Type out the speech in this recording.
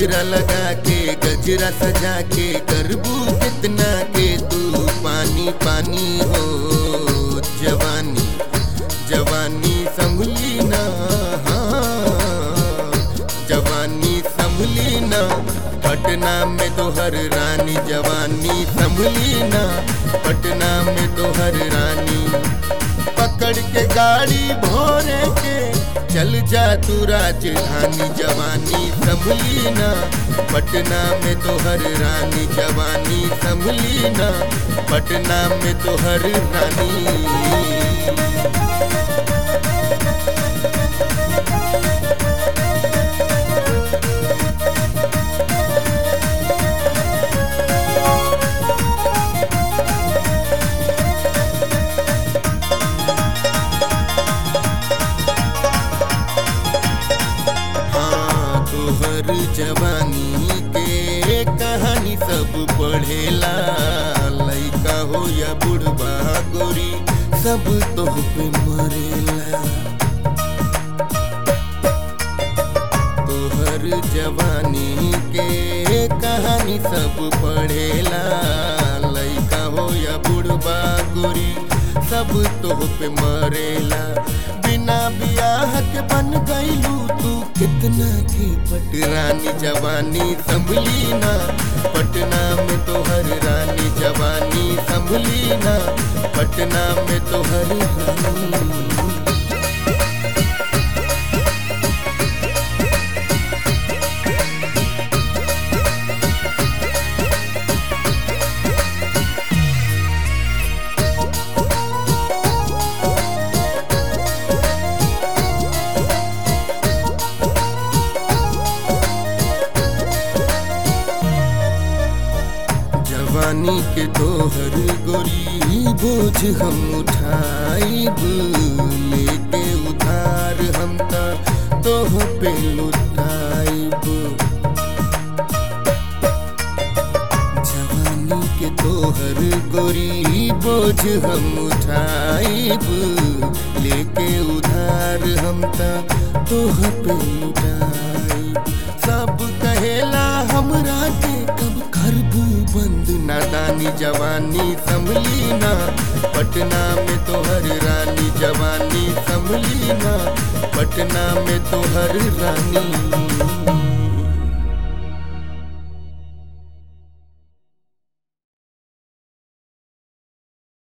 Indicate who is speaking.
Speaker 1: गजरा लगा के गजरा सजा के करबू कितना के तू पानी पानी हो जवानी जवानी संभली ना हाँ, जवानी संभली ना पटना में तो हर रानी जवानी संभली ना पटना में तो हर रानी पकड़ के गाड़ी भोरे के चल जा तू राजधानी जवानी संभली ना पटना में तो हर रानी जवानी संभली ना पटना में तो हर रानी हाँ तोहर जवानी के कहानी सब पढ़ेला लइका हो या बुढ़बा गोरी सब तोह पे मरेला तोहर जवानी के कहानी सब पढ़ेला लइका हो या बुढ़बा गोरी सब तोह पे मरेला बिना बियाह के बन गईलू तू कितना के पटरानी जवानी संभली ना पटना में तो हर रानी जवानी संभली ना पटना में तो हर रानी जवानी के तोहर गोरी बोझ हम उठाइब लेके उधार हम ता तोह पे लुटाइब जवानी के तोहर गोरी बोझ हम उठाइब लेके उधार हम ता तोह पे लुटाइब सब कहेला हमरा के कब करबू बंद नादानी जवानी संभली ना पटना में तो हर रानी जवानी संभली ना पटना में तो हर रानी